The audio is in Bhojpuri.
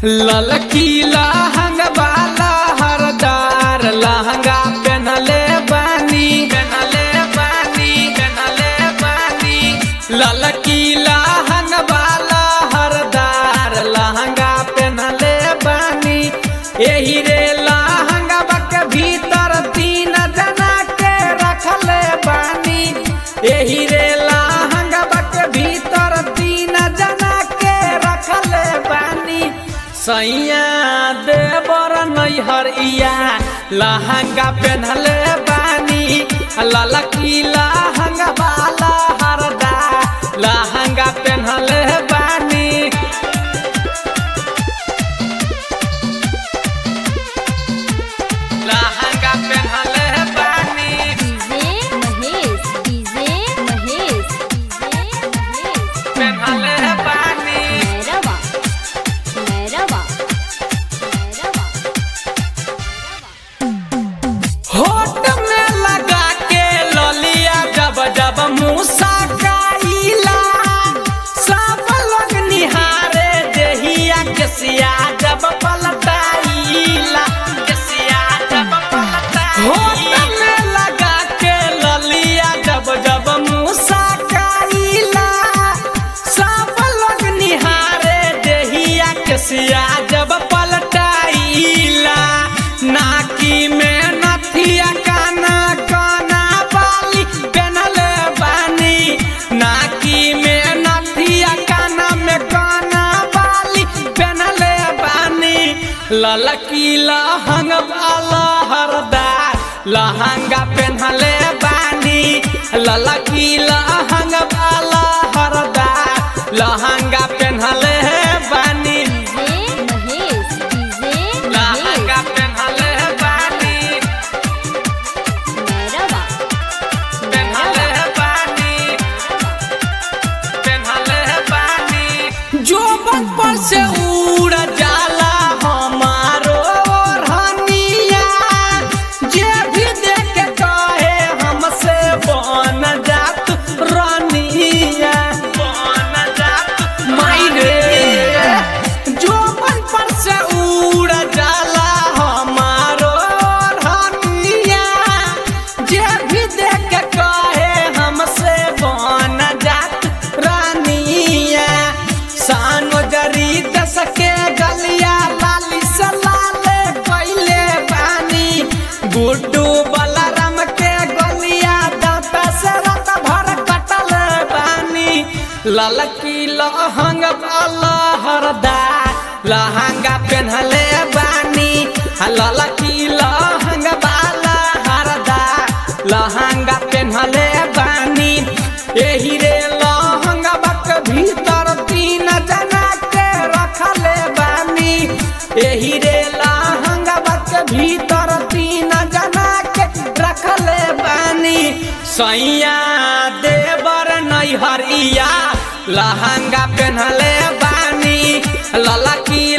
ललकी लहंगा वाला हरदार लहंगा पहनले बानी पहनले बानी पहनले बानी ललकी लहंगा वाला हरदार लहंगा पहनले बानी एही रे लहंगा के भीतर तीन जना के रखले बानी एही रे लहंगा के भीतर तीन जना के रखले बानी सैया देवर नैहर इया लहंगा पहनले बानी ललकी लहंगा वाला हरदा लहंगा पहनले बानी लहंगा पहनले बानी DJ Mahesh DJ Mahesh DJ Mahesh पहनले बानी मैरवा मैरवा मैरवा होठ में लगा के ललिया जब जब मूसा गाइला सब लोग निहारे देहिया के सिया जब पलटाइला के सिया जब पलटाइला होठ में लगा के ललिया जब जब मूसा गाइला सब लोग निहारे देहिया के सिया जब पलटाइला नाकी में नथिया काना काना बाली पहनले बानी नाकी में नथिया काना में काना बाली पहनले बानी ललकी लहंग वाला हरदार लहंगा पहनले बानी ललकी लहंग वाला हरदार लहंगा पहनले बानी डीजे महेश डीजे लहंगा महेश पहनले बानी मैरवा पहनले बानी पहनले बानी जो बचपन से उड़ जाला हमारो ओढ़निया जे भी देख के कहे हमसे बन जात रानिया बन जात मायरे जो बचपन से उड़ जाला हमारो ओढ़निया जे भी देख के कहे हमसे बन जात रानिया सानो जरी दस के गलिया लाली से लाले कैले बानी गुड्डू बलराम के गलिया दांत से रात भर कटल बानी ललकी लहंग वाला हरदार लहंगा पहनले बानी ललकी लहंग वाला हरदार लहंगा पहनले बानी एही रे लहंगा बक भीतर तीन जना के रखले बानी एही रे लहंगा बक भीतर तीन जना के रखले बानी सैया देवर नैहरिया लहंगा पहनले बानी ललकी